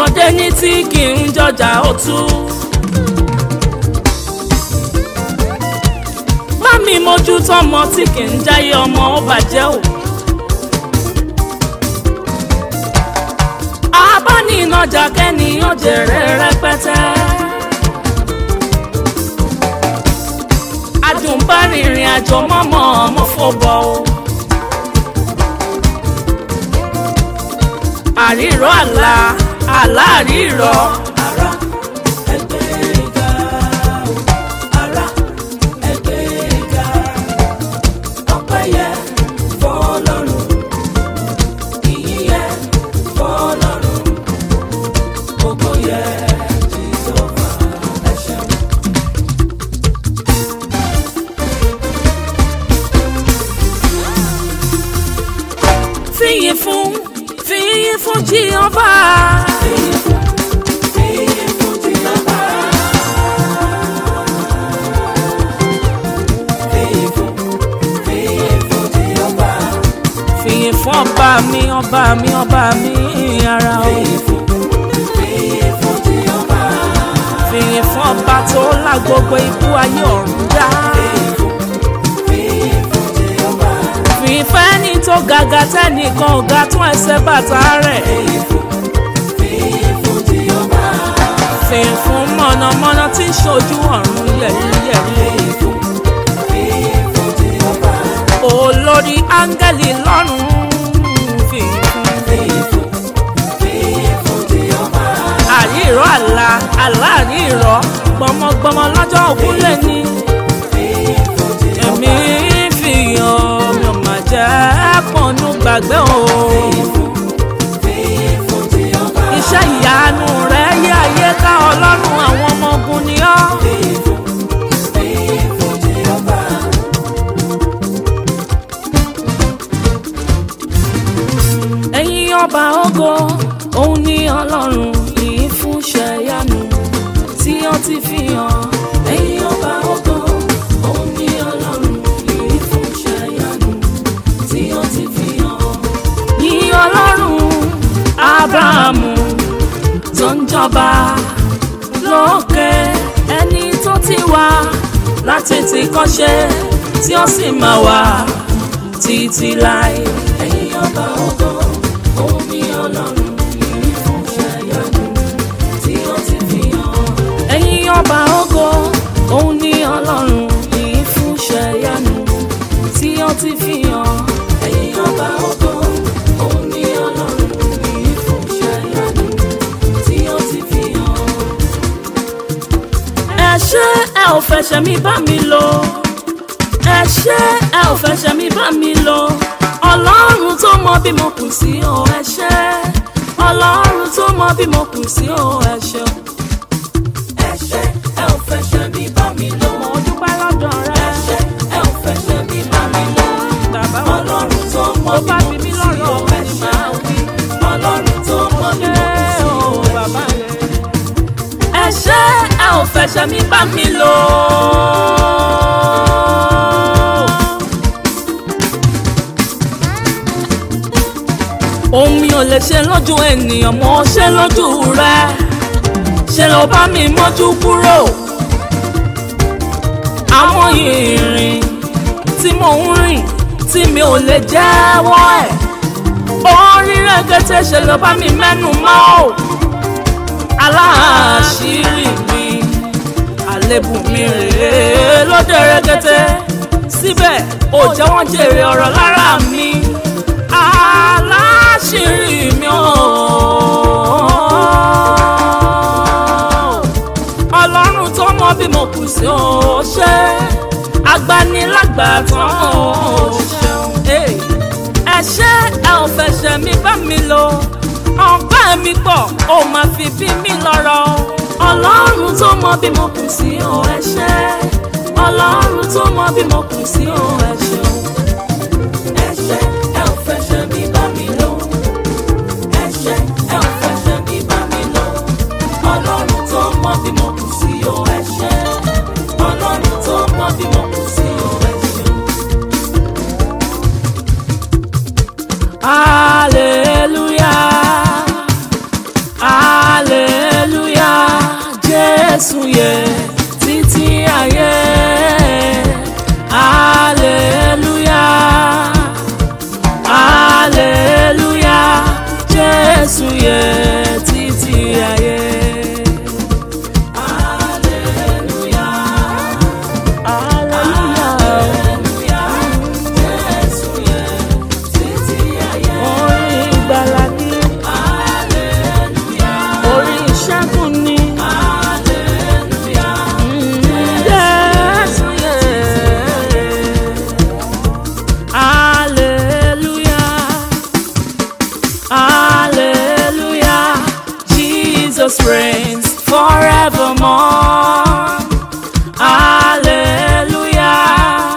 ọmọdé ní tí kì í jọjà ó tú. mami mójú tọmọ tí kì í jáyé ọmọ ó bàjẹ́ o. abáninajà kẹ́niyàn jèrè rẹpẹtẹ. adùnbárìnrìn àjò mọ́mọ́ ọmọ fọ́bọ̀ o. àrírọ́ àlá àlá àrírọ́. ara ẹgbẹ́ ìga o ara ẹgbẹ́ ìga ọpẹ́ yẹ fọ́lọ́run ìyìn yẹ fọ́lọ́run gbogbo yẹ jìsọfà ẹ ṣeun. fìyìn fún fìyìn fún jíọba. Fìyìn fún fìyìn fún jìnnàbà. Fìyìn fún fìyìn fún jìnnàbà. fìyìn fún ọba mi ọba mi ọba mi ara o. Fìyìn fún fìyìn fún jìnnàbà. fìyìn fún ọba tó lá gbogbo ikú ayé ọ̀run dá. Fìyìn fún fìyìn fún jìnnàbà. fìyìn fẹ́ni tó gàgà tẹ́nìkan ò ga tún ẹsẹ̀ bàtà rẹ̀. Fìyìn fún fìyìn fún jìnnàbà. fìyìn fún mọ̀nàmọ́ná tí ń ṣojú ọ̀run yẹ̀yẹ́yẹ́. Fìyìn fún fìyìn fún jìnnàbà. olórí áńgẹ́lì lọ́run fìyìn fún. Fìyìn fún fìyìn fún jìnnàbà. àrírọ́ àlá àlá àrírọ́ gbọmọgbọmọ lọ́jọ́ ògúnlẹ̀ ni. Fìyìn fún jìnnàbà. èmi fìyàn mi ò mà jẹ́ pọ̀nù gbàgbé o. Fìyìn fún jìnnàbà. iṣẹ́ ìyanu rẹ̀ yé ayé ká ọlọ́run àwọn ọmọ ogun ni ọ́. Fìyìn fún fìyìn fún jìnnàbà. ẹ̀yin ọba ògo òun ni ọlọ́run yìí fún ṣẹ̀yánu tí ó ti fi hàn. Ẹ̀yin ọba ògo, òun ni Ọlọ́run yìí fún ṣẹ́yanu tí ó ti fi hàn. yìí ọlọ́run abrahamu tó ń jọba lókè ẹni tó ti wá láti ti kọ́ṣe tí ó sì máa wà títí láé. Ẹ̀yin ọba ògo, òun ni Ọlọ́run yìí fún ṣẹ́yanu tí ó ti fi hàn. ẹ̀yin ọba ògo òun ni ọlọ́run yìí fún ṣẹ̀yánu tí ó ti fi hàn. Ẹ̀yin ọba ògo, òun ni Ọlọ́run yìí fún ṣẹ́yanu tí ó ti fi hàn. ẹ ṣé ẹ ò fẹsẹ̀ mi bá mi lò ẹ ṣé ẹ ò fẹsẹ̀ mi bá mi lò ọlọ́run tó mọ bí mo kù sí o ẹ ṣé ọlọ́run tó mọ bí mo kù sí o ẹ ṣé Ẹ ṣé, ẹ ò fẹsẹ̀ mi bá mi lò. mo dúpẹ́ lọ́dọ̀ rẹ Ẹ ṣé, ẹ ò fẹsẹ̀ mi bá mi lò. bàbá wa Ọlọ́run tó mọ tó bí bá mo bí kù mi sí lọ́rọ̀ o, ọ̀fẹ́ ẹ ni ṣé. màá wí. Ọlọ́run tó mọ bí mo kù sí o, ẹ ṣé. ẹ ṣé ẹ ò fẹsẹ̀ mi bá mi lò. ohun mi ò lè ṣe lójú ènìyàn mo ṣe lójú rẹ ṣe ló bá mi mójú kúrò àwọn ìrìn tí mò ń rìn tí mi ò lè jẹ́wọ́ ẹ̀ orí rẹ̀gẹ́tẹ̀ ṣe ló bá mi mẹ́nu mọ́ ò aláàṣírí mi àlébù mi rèé lóde rẹ̀gẹ́tẹ̀ síbẹ̀ ò jẹ́ wọ́n jèrè ọ̀rọ̀ lára mi aláṣírí mi ò ọlọ́run tó mọ bí mo kù sí ó ṣe agbanilágbàtàn ó ṣeun ẹ ṣé ẹ ò fẹsẹ̀ mi bá mi lò ọgbẹ́ mi pọ̀ ó máa fi bí mi lọ́rọ̀ ọlọ́run tó mọ bí mo kù sí ó ẹ ṣé ọlọ́run tó mọ bí mo kù sí ó ẹ ṣeun. Ẹ ṣé, ẹ ò fẹsẹ̀ mi bá mi lò. Ẹ ṣé, ẹ ò fẹsẹ̀ mi bá mi lò. Ọlọ́run tó mọ bí mo kù sí o, ẹ ṣé. Ọlọ́run tó mọ bí mo kù sí o, ẹ ṣé. Hallelujah. Hallelujah. yẹ títí ayé hallelujah hallelujah jésù yẹ títí ayé. Orin ìgbàlà ni, orin ìṣẹ́gun ni. Jésù yẹ. Hallelujah. Hallelujah. Jesus reigns forevermore. Hallelujah.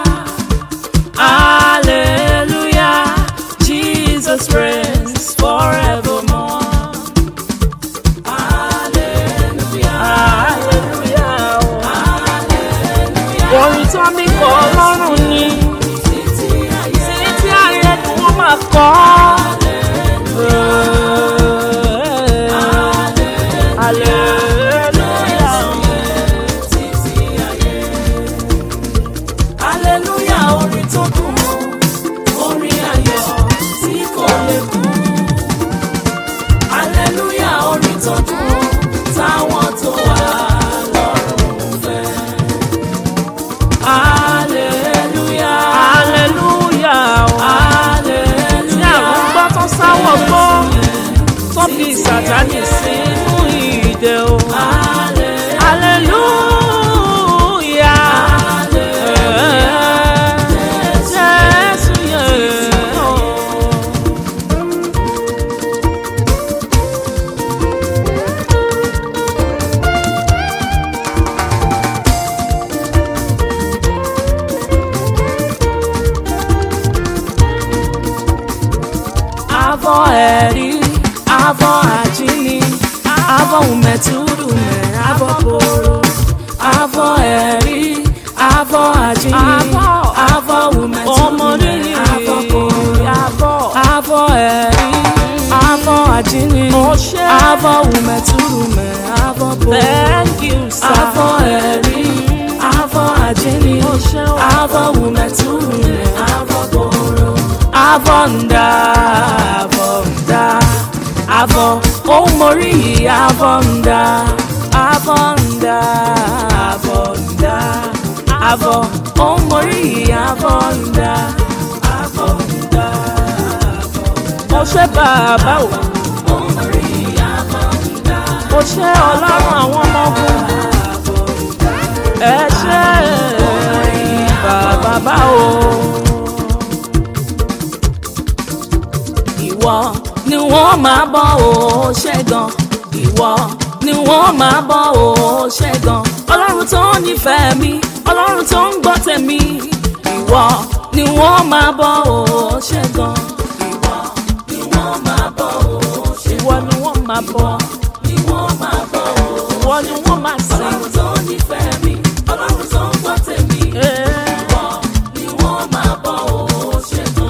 Hallelujah. Jesus reigns forevermore. Hallelujah. Hallelujah. Orin tó mi kọ́ ọlọ́run ni. Títí ayé ni wọ́n máa kọ́. Hallelujah. Aleluya orin tó dùn orin ayọ̀ tí kò lè kú. Aleluya orin tó dùn táwọn tó wà lọ́rùn fẹ́. Hallelujah. Hallelujah. Tí àrùn gbọ́ tó sáwọ̀ gbọ́, tó fi sàtánì sínú ìdè o. Hallelujah. Jésù yẹn o. avọ ẹ̀rí avọ àjíní avọ ùmẹ̀túrùmẹ̀ avọ koro avọ ẹ̀rí avọ àjíní avọ ùmẹ̀túrùmẹ̀ avọ koro avọ ẹ̀rí avọ àjíní avọ ùmẹ̀túrùmẹ̀ avọ koro avọ ẹ̀rí avọ àjíní avọ ùmẹ̀túrùmẹ̀ avọ koro avọ̀ǹda avọ̀ǹda avọ̀ ohun mọ̀rí yìí avọ̀ǹda avọ̀ǹda avọ̀ǹda avọ̀ ohun mọ̀rí yìí avọ̀ǹda avọ̀ǹda mo ṣe bàbá o mo ṣe ọlọ́run àwọn ọmọ ogun ẹ ṣe bàbá o. ìwọ ni wọ́n máa bọ́ ò ṣẹ́gun ìwọ ni wọ́n máa bọ́ ò ṣẹ́gun ọlọ́run tó nífẹ̀ẹ́ mi ọlọ́run tó ń gbọ́ tèmi ìwọ ni wọ́n máa bọ́ ò ṣẹ́gun ìwọ ni wọ́n máa bọ́ ò ṣẹ́gun ìwọ ni wọ́n máa bọ́ Ni wọ́n máa bọ̀ ọ́. ìwọ ni wọ́n máa sìn. Ọlọ́run tó nífẹ̀ẹ́ mi, Ọlọ́run tó ń gbọ́ tèmi. Ìwọ ni wọ́n máa bọ̀ ọ́ ṣetán.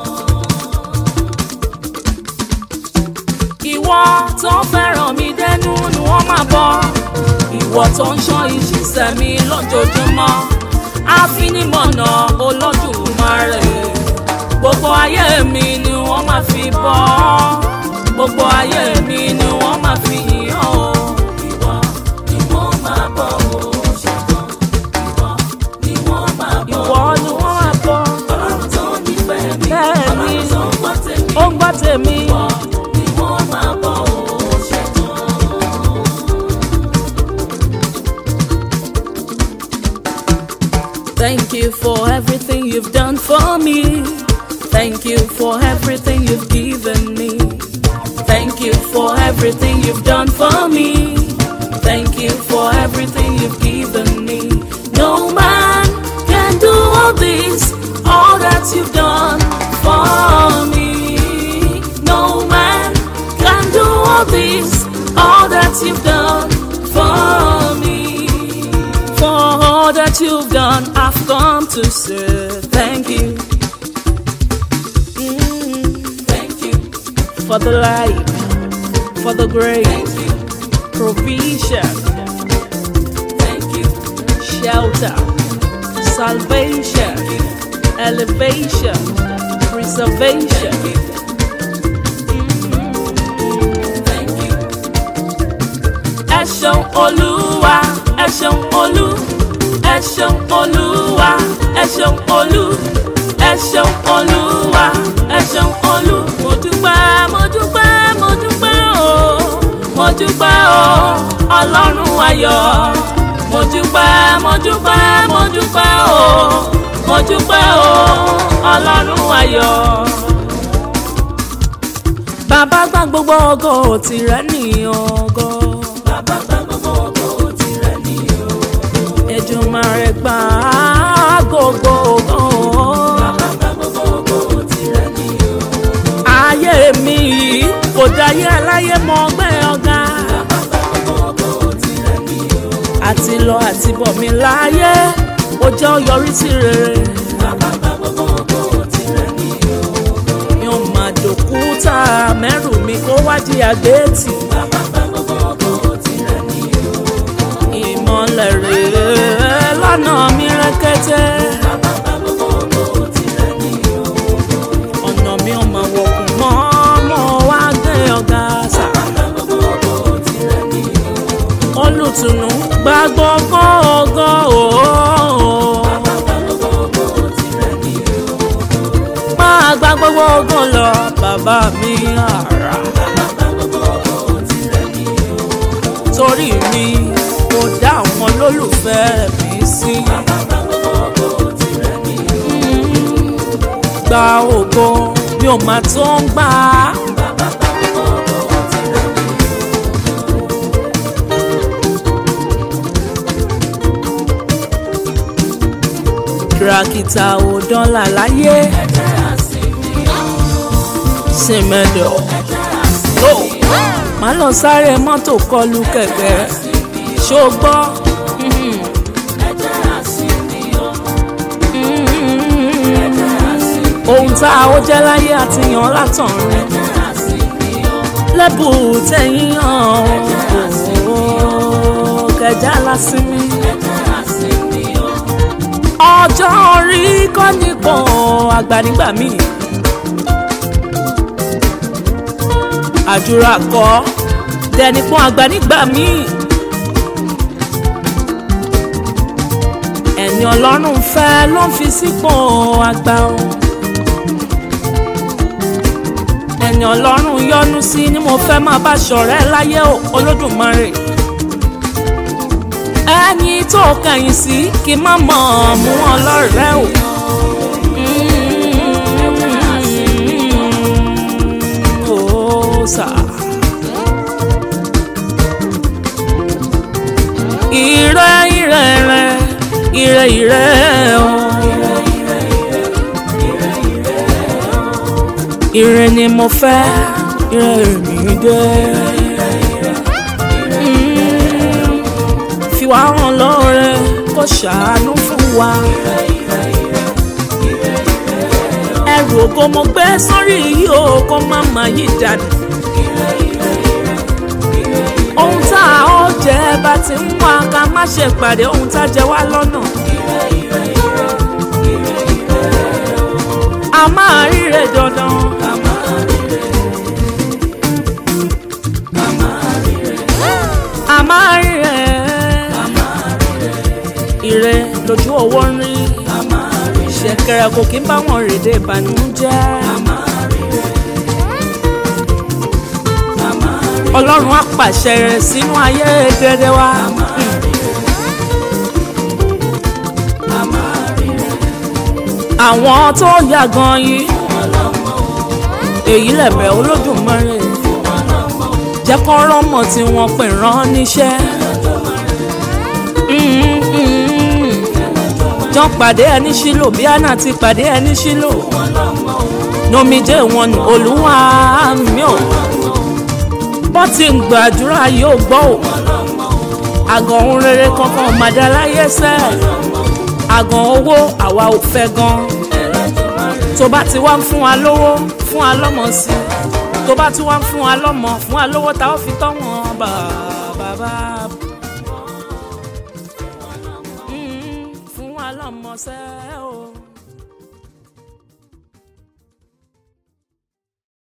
ìwọ tó fẹ́ràn mi dẹnu ni wọ́n máa bọ́ ìwọ tó ń ṣọ́ ìṣiṣẹ́ mi lójoojúmọ́ àfinimọ̀nà Olódùmarè gbogbo ayé mi ni wọ́n máa fi bọ́ gbogbo ayé mi ni wọ́n máa fi yìn ọ́ Ìwọ ni wọ́n máa bọ̀ ọ́ ṣetán. Ìwọ ni wọ́n máa bọ̀ ìwọ ni wọ́n máa bọ́ Ọlọ́run tó nífẹ̀ẹ́ mi, Bẹ́ẹ̀ni. Ọlọ́run tó ń gbọ́ tèmi. ó ń gbọ́ tèmi. Ìwọ ni wọ́n máa bọ̀ ọ́ ṣetán. Thank you for everything you've done for me. Thank you for everything you've given me. Thank you for everything you've done for me. Thank you for everything you've given me. No man can do all this, all that you've done for me. No man can do all this, all that you've done for me. For all that you've done, I've come to say thank you. Mm, Thank you, for the light, for the grace, thank you, provision. salvation, elevation, preservation. Thank you. Ẹ ṣeun Olúwa, ẹ ṣeun Olú, ẹ ṣeun Olúwa, ẹ ṣeun Olú, ẹ ṣeun Olúwa, ẹ ṣeun Olú. Mo dúpẹ́, mo dúpẹ́, mo dúpẹ́ o, mo dúpẹ́ o, Ọlọ́run ayọ̀. Mo dúpẹ́, mo dúpẹ́, mo dúpẹ́ o, mo dúpẹ́ o, Ọlọ́run ayọ̀. Bàbá gbà gbogbo ògo tìrẹ ní ògo. Bàbá gba gbogbo ògo tirẹ̀ ní o. Èdùmàrè gbà gbogbo ògo. Bàbá gba gbogbo ògo tirẹ̀ ní o. Ayé mi yìí kò dáyé aláyé mọ ọgbẹ́ ọ̀gá. Bàbá gba gbogbo ògo tirẹ̀ ní o. Àti lọ àti bọ̀ mi láyé, ó jẹ́ ó yọrí sí rere. Bàbá gba gbogbo ògo tirẹ̀ ní o. Mi ò mà dòkúta mẹ́rù mi kó wá di àgbétì. Bàbá gba gbogbo ògo tirẹ̀ ní o. Ìmọ̀lẹ̀ rèé lọ́nà mi rẹ́kẹ́tẹ́. Bàbá gba gbogbo ògo tirẹ̀ ní o. ọ̀nà mi ò mọ̀ wọ̀kùn mọ́ mọ́ wá gbé ọ̀gá sà. Bàbá gba gbogbo ògo tirẹ̀ ní o. olùtùnú gba gbogbo ògo ooo. Bàbá gba gbogbo ògo tirẹ̀ ní o. máa gba gbogbo ògo lọ bàbá mi àrà. Bàbá gba gbogbo ògo tirẹ̀ ní o. torí mi kò dá àwọn olólùfẹ́ mi sí. Bàbá gba gbogbo ògo tirẹ̀ ní o. gba ògo mi ò máa tó ń gbà á. Bàbá gba gbogbo ògo tirẹ̀ ní o. kìràkìtà ò dánlà láyé Ẹ̀jẹ̀ àsìmí o. sèmẹ́dọ̀. ó máa lọ sáré mọ́tò kọlu kẹ̀kẹ́ ṣó gbọ́. Ẹ̀jẹ̀ àsìmí o. Ẹ̀jẹ̀ àsìmí ohun tá a ó jẹ́ láyé àti yàn látọ̀run Ẹ̀jẹ̀ àsìmí o. lẹ́bù tẹ̀yìn hàn ó kẹjá lásìmí. Ẹ̀jẹ̀ àsìmí o. ọjọ́ orí kọ́ nípò àgbà nígbà míì. àdúrà kọ́ dẹnipọ́n àgbà nígbà míì. ẹni ọlọ́run fẹ́ ló ń fi sípò àgbà o. ẹni ọlọ́run yọ́nú sí ni mo fẹ́ máa bá ṣọ̀rẹ́ láyé o olódùmarè ẹni tó kẹ̀yìn sí kí n má mọ̀ ọ́ mú wọn lọ́rẹ́ o. Ó sà. Ire ire rẹ, ire ire o. Ire ni mo fẹ́, ire mi dé. fi wá hàn lọ́rẹ́ kó ṣàánú fún wa. ẹrù ògo mo gbé sórí yìí o kó má má yí dànù. ohun tá a ó jẹ bá ti ń wá ká má ṣe pàdé ohun tá a jẹ wá lọ́nà. a máa ríre dandan. a máa ríre ire lójú owó ń rí ṣẹ̀kẹ̀rẹ̀ kò kí ń bá wọn rèdè ìbànújẹ́ ọlọ́run á pàṣẹ rẹ̀ sínú ayé gẹ́gẹ́ wa àwọn tó yà gan yìí èyí lẹ̀bẹ̀ olódùmarè jẹ́ kọ́ rọ́mọ̀ tí wọ́n pè rán níṣẹ́. Mm, mm. jọ pàdé ẹni sílò bí àná ti pàdé ẹni sílò nomijé wọn ni olúwa mi ò bọ́ ti ń gbàdúrà yóò gbọ́ ò àgàn ohun rere kankan ò máa dá láyé sẹ́ àgàn owó àwa ò fẹ́ gan tó bá ti wá ń fún wa lówó fún wa lọ́mọ sí i tó bá ti wá ń fún wa lọ́mọ fún wa lówó tá a ó fi tọ́ wọn bàbá. Mm, fún wa lọ́mọ. ọlọ́mọṣẹ́ o.